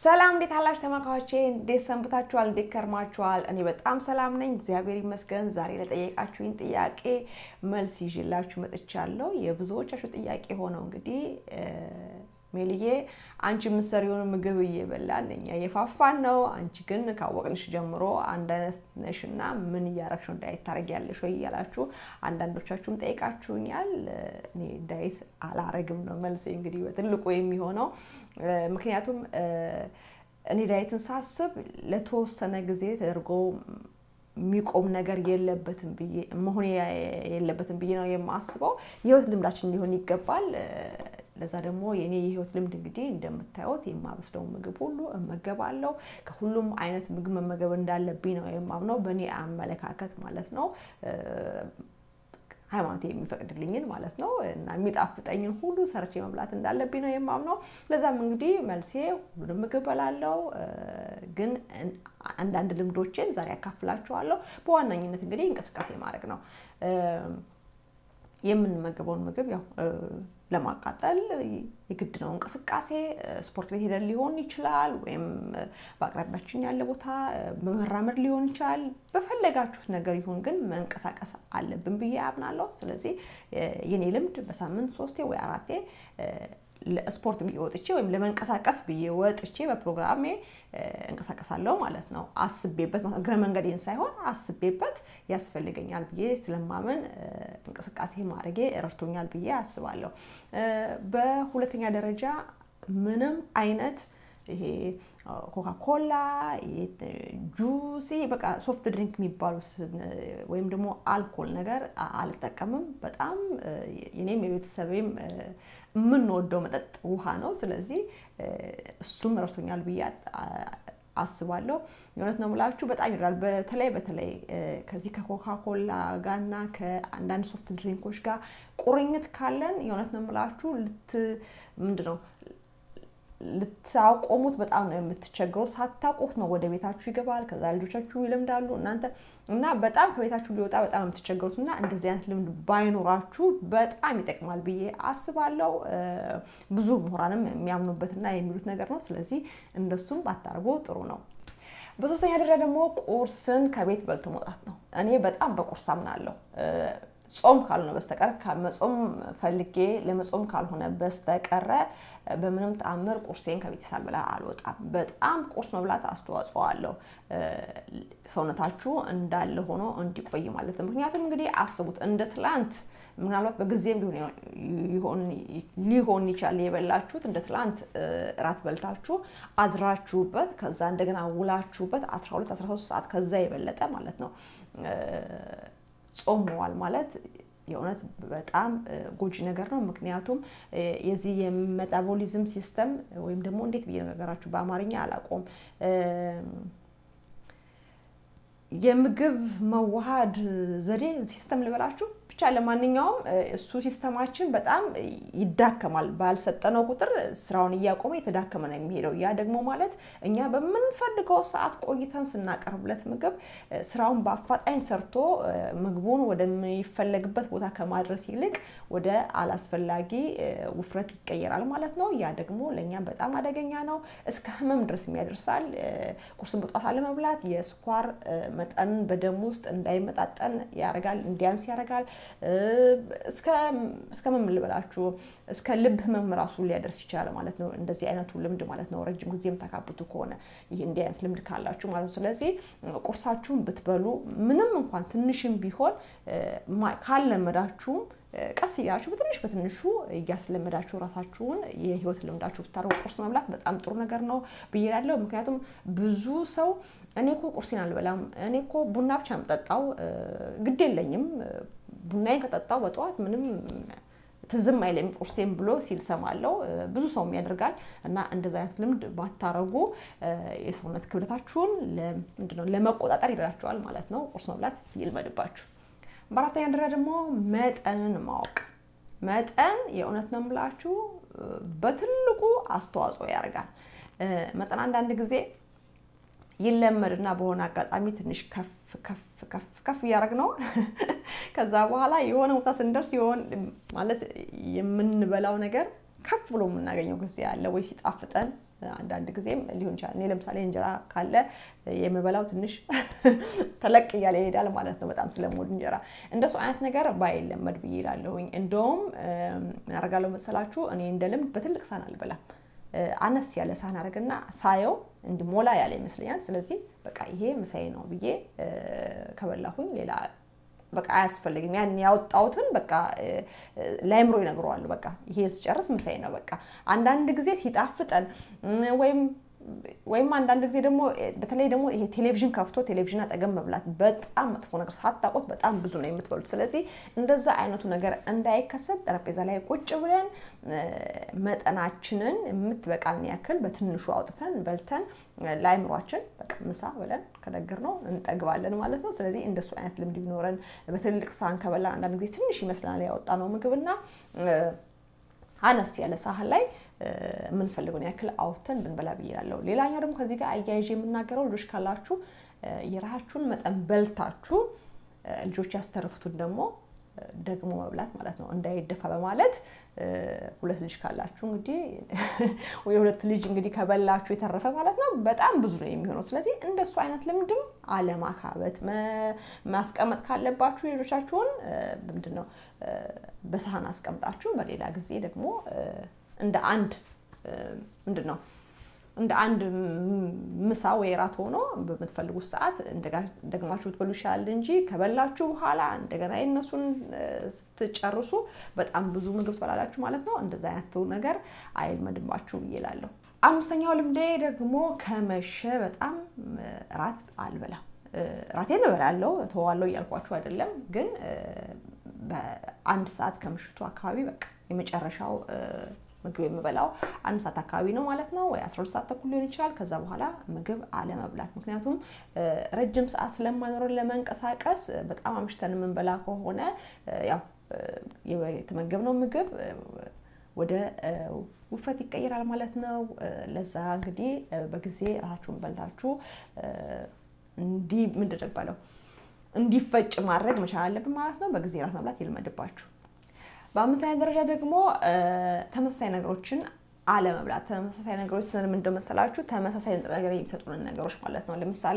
ሰላም እንዴት አላችሁ ተመልካቾቼ? እንዴት ሰንብታችኋል? እንዴት ከርማችኋል? እኔ በጣም ሰላም ነኝ፣ እግዚአብሔር ይመስገን። ዛሬ ለጠየቃችሁኝ ጥያቄ መልስ ይዤላችሁ መጥቻለሁ። የብዙዎቻችሁ ጥያቄ ሆነው እንግዲህ ሜልዬ አንቺ የምትሰሪውን ምግብ እየበላን እኛ እየፋፋን ነው፣ አንቺ ግን ካወቅንሽ ጀምሮ አንድ አይነት ነሽና ምን እያረግሽ ነው ዳይት ታደርጊያለሽ ወይ እያላችሁ አንዳንዶቻችሁም ጠይቃችሁኛል። እኔ ዳይት አላረግም ነው መልሴ እንግዲህ በትልቁ የሚሆነው ምክንያቱም እኔ ዳይትን ሳስብ ለተወሰነ ጊዜ ተደርጎ የሚቆም ነገር የለበትም ብዬ መሆን የለበትም ብዬ ነው የማስበው። የህይወት ልምዳችን ሊሆን ይገባል። ለዛ ደግሞ የኔ የህይወት ልምድ እንግዲህ እንደምታዩት የማበስለውን ምግብ ሁሉ እመገባለሁ። ከሁሉም አይነት ምግብ መመገብ እንዳለብኝ ነው የማምነው፣ በእኔ አመለካከት ማለት ነው። ሃይማኖት የሚፈቅድልኝን ማለት ነው እና የሚጣፍጠኝን ሁሉ ሰርቼ መብላት እንዳለብኝ ነው የማምነው። ለዛም እንግዲህ መልሴ ሁሉንም ምግብ በላለው፣ ግን አንዳንድ ልምዶችን ዛሬ ያካፍላችኋለሁ። በዋናኝነት እንግዲህ እንቅስቃሴ ማድረግ ነው። የምንመገበውን ምግብ ያው ለማቃጠል የግድ ነው እንቅስቃሴ። ስፖርት ቤት ሄደን ሊሆን ይችላል፣ ወይም በአቅራቢያችን ያለ ቦታ በመራመድ ሊሆን ይችላል። በፈለጋችሁት ነገር ይሁን፣ ግን መንቀሳቀስ አለብን ብዬ አምናለሁ። ስለዚህ የኔ ልምድ በሳምንት ሶስቴ ወይ አራቴ ለስፖርት ብዬ ወጥቼ ወይም ለመንቀሳቀስ ብዬ ወጥቼ በፕሮግራሜ እንቀሳቀሳለሁ ማለት ነው። አስቤበት እግረ መንገዴን ሳይሆን አስቤበት ያስፈልገኛል ብዬ ስለማመን እንቅስቃሴ ማድረጌ ረድቶኛል ብዬ አስባለሁ። በሁለተኛ ደረጃ ምንም አይነት ይሄ ኮካኮላ፣ ጁስ፣ በቃ ሶፍት ድሪንክ የሚባሉት ወይም ደግሞ አልኮል ነገር አልጠቀምም። በጣም የኔም የቤተሰቤም የምንወደው መጠጥ ውሃ ነው። ስለዚህ እሱም ረድቶኛል ብዬ አስባለሁ። የእውነት ነው የምላችሁ በጣም ይራል። በተለይ በተለይ ከዚህ ከኮካኮላ ጋርና ከአንዳንድ ሶፍት ድሪንኮች ጋር ቁርኝት ካለን የእውነት ነው የምላችሁ ልት ምንድን ነው ልታቆሙት በጣም ነው የምትቸገሩ። ሳታውቁት ነው ወደ ቤታችሁ ይገባል። ከዛ ልጆቻችሁ ይለምዳሉ እናንተ እና በጣም ከቤታችሁ ሊወጣ በጣም የምትቸገሩት እና እንደዚህ አይነት ልምድ ባይኖራችሁ በጣም ይጠቅማል ብዬ አስባለሁ። ብዙ ምሁራንም የሚያምኑበትና የሚሉት ነገር ነው። ስለዚህ እንደሱም ባታርጎ ጥሩ ነው። በሶስተኛ ደረጃ ደግሞ ቁርስን ከቤት በልቶ መውጣት ነው። እኔ በጣም በቁርስ አምናለሁ። ጾም ካልሆነ በስተቀር ከመጾም ፈልጌ ለመጾም ካልሆነ በስተቀረ በምንም ተአምር ቁርሴን ከቤት ሳልበላ አልወጣም። በጣም ቁርስ መብላት አስተዋጽኦ አለው ሰውነታችሁ እንዳለ ሆኖ እንዲቆይ ማለት ነው። ምክንያቱም እንግዲህ አስቡት እንደ ትላንት ምናልባት በጊዜም ሊሆን ይችላል የበላችሁት እንደ ትላንት እራት በልታችሁ አድራችሁበት ከዛ እንደገና ውላችሁበት 12 13 ሰዓት ከዛ የበለጠ ማለት ነው ጾም መዋል ማለት የእውነት በጣም ጎጂ ነገር ነው። ምክንያቱም የዚህ የሜታቦሊዝም ሲስተም ወይም ደግሞ እንዴት ብዬ ነገራችሁ በአማርኛ አላውቀውም የምግብ መዋሃድ ዘዴ ሲስተም ልበላችሁ ብቻ ለማንኛውም እሱ ሲስተማችን በጣም ይዳከማል። ባልሰጠነው ቁጥር ስራውን እያቆመ የተዳከመ ነው የሚሄደው። ያ ደግሞ ማለት እኛ በምንፈልገው ሰዓት ቆይተን ስናቀርብለት ምግብ ስራውን በአፋጣኝ ሰርቶ ምግቡን ወደሚፈለግበት ቦታ ከማድረስ ይልቅ ወደ አላስፈላጊ ውፍረት ይቀየራል ማለት ነው። ያ ደግሞ ለእኛ በጣም አደገኛ ነው። እስከ ህመም ድረስ የሚያደርሳል። ቁርስን በጧት አለመብላት የስኳር መጠን በደም ውስጥ እንዳይመጣጠን ያደርጋል፣ እንዲያንስ ያደርጋል። እስከ ምን ልበላችሁ እስከ ልብ ህመም ራሱ ሊያደርስ ይችላል ማለት ነው። እንደዚህ አይነቱ ልምድ ማለት ነው። ረጅም ጊዜ የምታካብቱ ከሆነ ይህ እንዲህ አይነት ልምድ ካላችሁ ማለት ነው። ስለዚህ ቁርሳችሁን ብትበሉ ምንም እንኳን ትንሽም ቢሆን ካለመዳችሁም ቀስ እያላችሁ በትንሽ በትንሹ እያስለመዳችሁ ራሳችሁን የህይወት ልምዳችሁ ብታደርጉ ቁርስ መብላት በጣም ጥሩ ነገር ነው ብዬ እላለሁ። ምክንያቱም ብዙ ሰው እኔ እኮ ቁርሴን አልበላም፣ እኔ እኮ ቡና ብቻ የምጠጣው ግድ የለኝም፣ ቡናዬን ከጠጣው በጠዋት ምንም ትዝም አይለኝ ቁርሴን ብሎ ሲል ሰማለው። ብዙ ሰውም ያደርጋል እና እንደዚ አይነት ልምድ ባታረጉ የሰውነት ክብደታችሁን ምንድነው ለመቆጣጠር ይረዳችኋል ማለት ነው። ቁርስ መብላት ይልመድባችሁ። በአራተኛ ደረጃ ደግሞ መጠንን ማወቅ። መጠን የእውነት ነው የምላችሁ በትልቁ አስተዋጽኦ ያደርጋል። መጠን አንዳንድ ጊዜ ይለመድና በሆነ አጋጣሚ ትንሽ ከፍ ከፍ ከፍ ከፍ እያደረግ ነው። ከዛ በኋላ የሆነ ቦታ ስንደርስ የሆን ማለት የምንበላው ነገር ከፍ ብሎ የምናገኘው ጊዜ አለ ወይ ሲጣፍጠን አንዳንድ ጊዜም ሊሆን ይችላል። እኔ ለምሳሌ እንጀራ ካለ የምበላው ትንሽ ተለቅ እያለ ይሄዳል ማለት ነው፣ በጣም ስለምወድ እንጀራ። እንደሱ አይነት ነገር ባይለመድ ብዬ እላለሁኝ። እንደውም አደርጋለሁ መሰላችሁ እኔ እንደ ልምድ በትልቅ ሳህን አልበላም። አነስ ያለ ሳህን አድርግና ሳየው እንዲሞላ ያለ ይመስለኛል። ስለዚህ በቃ ይሄ ምሳዬ ነው ብዬ ከበላሁኝ ሌላ በቃ አያስፈልግም። ያን ያወጣሁትን በቃ ለአይምሮ ይነግረዋሉ። በቃ ይሄ ስጨርስ ምሳዬ ነው በቃ። አንዳንድ ጊዜ ሲጣፍጠን ወይም ወይም አንዳንድ ጊዜ ደግሞ በተለይ ደግሞ ይሄ ቴሌቪዥን ከፍቶ ቴሌቪዥን አጠገብ መብላት በጣም መጥፎ ነገር ሳታውቁት በጣም ብዙ ነው የምትበሉት። ስለዚህ እንደዛ አይነቱ ነገር እንዳይከሰት ጠረጴዛ ላይ ቁጭ ብለን መጠናችንን የምትበቃን ያክል በትንሹ አውጥተን በልተን ለአይምሯችን በቃ ምሳ ብለን ከነገር ነው እንጠግባለን ማለት ነው። ስለዚህ እንደሱ አይነት ልምድ ቢኖረን በትልቅ ሳህን ከበላን አንዳንድ ጊዜ ትንሽ ይመስለናል ያወጣነው ምግብና አነስ ያለ ሳህን ላይ የምንፈልገውን ያክል አውጥተን ብንበላ ብዬ እላለሁ። ሌላኛው ደግሞ ከዚህ ጋር አያይዤ የምናገረው ልጆች ካላችሁ የራሳችሁን መጠን በልታችሁ ልጆች ያስተርፉትን ደግሞ ደግሞ መብላት ማለት ነው፣ እንዳይደፋ በማለት ሁለት ልጅ ካላችሁ እንግዲህ የሁለት ልጅ እንግዲህ ከበላችሁ የተረፈ ማለት ነው በጣም ብዙ ነው የሚሆነው። ስለዚህ እንደሱ አይነት ልምድም አለማካበት፣ ማስቀመጥ ካለባችሁ ልጆቻችሁን ምንድን ነው በሳህን አስቀምጣችሁ በሌላ ጊዜ ደግሞ እንደ አንድ ምንድን ነው እንደ አንድ ምሳ ወይ ራት ሆኖ በምትፈልጉት ሰዓት ደግማችሁ ብትበሉ ይሻላል እንጂ ከበላችሁ በኋላ እንደገና የነሱን ስትጨርሱ በጣም ብዙ ምግብ ትበላላችሁ ማለት ነው። እንደዛ አይነቱ ነገር አይልመድባችሁ ብዬ እላለሁ። አምስተኛው ልምዴ ደግሞ ከመሸ በጣም ራት አልበላም። ራቴን እበላለሁ እተዋለሁ እያልኳችሁ አይደለም፣ ግን በአንድ ሰዓት ከምሽቱ አካባቢ በቃ የመጨረሻው ምግብ የምበላው አንድ ሰዓት አካባቢ ነው ማለት ነው፣ ወይ 12 ሰዓት ተኩል ሊሆን ይችላል። ከዛ በኋላ ምግብ አለመብላት። ምክንያቱም ረጅም ሰዓት ስለማይኖረን ለመንቀሳቀስ በጣም አምሽተን የምንበላ ከሆነ ያው የተመገብነው ምግብ ወደ ውፍረት ይቀይራል ማለት ነው። ለዛ እንግዲህ በጊዜ ራሳችሁን በልታችሁ እንዲህ ምንድን ነው የሚባለው እንዲፈጭ ማድረግ መቻል አለብን ማለት ነው። በጊዜ ራት መብላት ይልመድባችሁ። በአምስተኛ ደረጃ ደግሞ ተመሳሳይ ነገሮችን አለመብላት። ተመሳሳይ ነገሮች ስንም እንደመሰላችሁ ተመሳሳይ ንጥረ ነገር የሚሰጡንን ነገሮች ማለት ነው። ለምሳሌ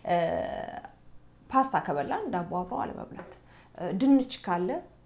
ፓስታ ከበላን ዳቦ አብሮ አለመብላት። ድንች ካለ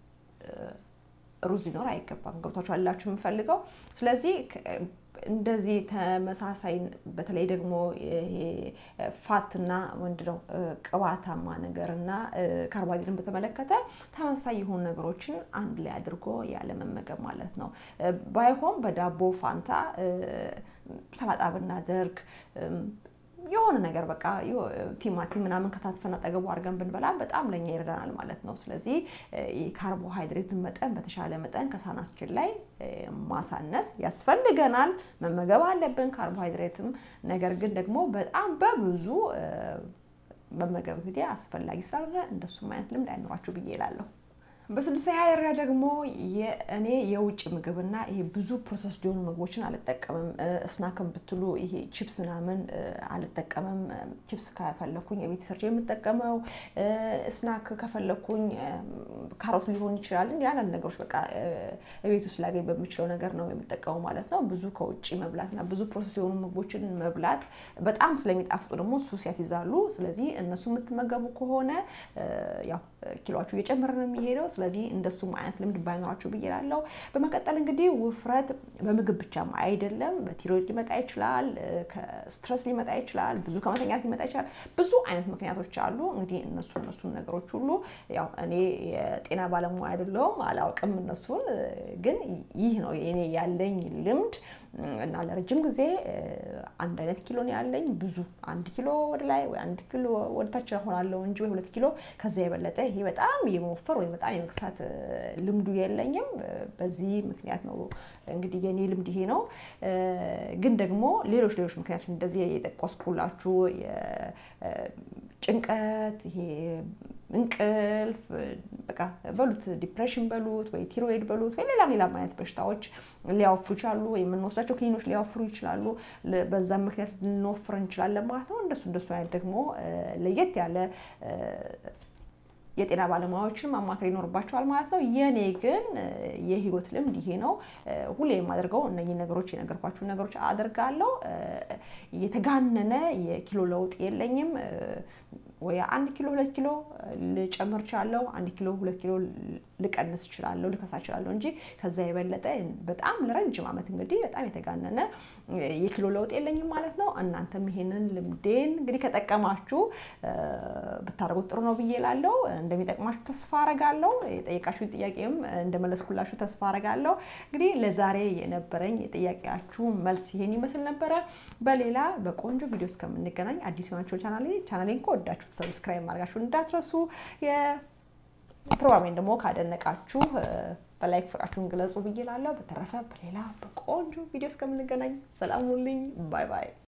ሩዝ ሊኖር አይገባም። ገብቷችሁ አላችሁ የምፈልገው። ስለዚህ እንደዚህ ተመሳሳይ በተለይ ደግሞ ይሄ ፋትና ምንድነው ቅባታማ ነገር እና ካርቦሃይድሬትን በተመለከተ ተመሳሳይ የሆኑ ነገሮችን አንድ ላይ አድርጎ ያለመመገብ ማለት ነው። ባይሆን በዳቦ ፋንታ ሰላጣ ብናደርግ የሆነ ነገር በቃ ቲማቲም ምናምን ከታትፈን አጠገቡ አድርገን ብንበላ በጣም ለኛ ይረዳናል ማለት ነው። ስለዚህ የካርቦሃይድሬትን መጠን በተሻለ መጠን ከሳህናችን ላይ ማሳነስ ያስፈልገናል። መመገብ አለብን ካርቦሃይድሬትም። ነገር ግን ደግሞ በጣም በብዙ መመገብ እንግዲህ አስፈላጊ ስላልሆነ እንደሱም አይነት ልምድ አይኖራችሁ ብዬ እላለሁ። በስድስተኛ ደረጃ ደግሞ እኔ የውጭ ምግብና ይሄ ብዙ ፕሮሰስ የሆኑ ምግቦችን አልጠቀምም። ስናክም ብትሉ ይሄ ቺፕስ ምናምን አልጠቀምም። ቺፕስ ከፈለኩኝ የቤት ሰርቼ የምጠቀመው ስናክ ከፈለኩኝ ካሮት ሊሆን ይችላል። ያንን ነገሮች በቃ ቤት ውስጥ ላገኝ በምችለው ነገር ነው የምጠቀመው ማለት ነው። ብዙ ከውጭ መብላትና ብዙ ፕሮሰስ የሆኑ ምግቦችን መብላት በጣም ስለሚጣፍጡ ደግሞ ሱስ ያስይዛሉ። ስለዚህ እነሱ የምትመገቡ ከሆነ ያው ኪሎችሁ እየጨመረ ነው የሚሄደው። ስለዚህ እንደሱም አይነት ልምድ ባይኖራችሁ ብዬ እላለሁ። በመቀጠል እንግዲህ ውፍረት በምግብ ብቻም አይደለም፣ በቲሮይድ ሊመጣ ይችላል፣ ከስትረስ ሊመጣ ይችላል፣ ብዙ ከመተኛት ሊመጣ ይችላል። ብዙ አይነት ምክንያቶች አሉ። እንግዲህ እነሱ እነሱን ነገሮች ሁሉ ያው እኔ የጤና ባለሙያ አይደለሁም፣ አላውቅም እነሱን። ግን ይህ ነው እኔ ያለኝ ልምድ እና ለረጅም ጊዜ አንድ አይነት ኪሎ ነው ያለኝ። ብዙ አንድ ኪሎ ወደ ላይ ወይ አንድ ኪሎ ወደ ታች ሆናለሁ እንጂ ወይ ሁለት ኪሎ ከዛ የበለጠ ይሄ በጣም የመወፈር ወይም በጣም የመክሳት ልምዱ የለኝም። በዚህ ምክንያት ነው እንግዲህ የኔ ልምድ ይሄ ነው። ግን ደግሞ ሌሎች ሌሎች ምክንያቶች እንደዚህ የጠቀስኩላችሁ ጭንቀት፣ ይሄ እንቅልፍ በቃ በሉት ዲፕሬሽን በሉት ወይ ቲሮይድ በሉት ወይ ሌላ ሌላ አይነት በሽታዎች ሊያወፍሩ ይችላሉ። ወይ የምንወስዳቸው ክኒኖች ሊያወፍሩ ይችላሉ። በዛም ምክንያት ልንወፍር እንችላለን ማለት ነው። እንደሱ እንደሱ አይነት ደግሞ ለየት ያለ የጤና ባለሙያዎችን ማማከር ይኖርባቸዋል ማለት ነው። የኔ ግን የህይወት ልምድ ይሄ ነው። ሁሌ የማደርገው እነኚህ ነገሮች የነገርኳችሁን ነገሮች አደርጋለሁ። የተጋነነ የኪሎ ለውጥ የለኝም። ወይ አንድ ኪሎ ሁለት ኪሎ ልጨምር እችላለሁ፣ አንድ ኪሎ ሁለት ኪሎ ልቀንስ እችላለሁ፣ ልከሳ እችላለሁ እንጂ ከዛ የበለጠ በጣም ለረጅም ዓመት እንግዲህ በጣም የተጋነነ የኪሎ ለውጥ የለኝም ማለት ነው። እናንተም ይሄንን ልምዴን እንግዲህ ከጠቀማችሁ ብታደርጉት ጥሩ ነው ብዬ እላለሁ። እንደሚጠቅማችሁ ተስፋ አረጋለሁ። የጠየቃችሁን ጥያቄም እንደመለስኩላችሁ ተስፋ አረጋለሁ። እንግዲህ ለዛሬ የነበረኝ የጥያቄያችሁ መልስ ይሄን ይመስል ነበረ። በሌላ በቆንጆ ቪዲዮ እስከምንገናኝ አዲስ የሆናችሁ ቻናሌ ቻናሌን ከወዳችሁ ሰብስክራይብ ማድረጋችሁ እንዳትረሱ። ፕሮግራሜን ደግሞ ካደነቃችሁ በላይክ ፍቅራችሁን ግለጹ ብዬ እላለሁ። በተረፈ በሌላ በቆንጆ ቪዲዮ እስከምንገናኝ ሰላም ሁኑልኝ። ባይ ባይ።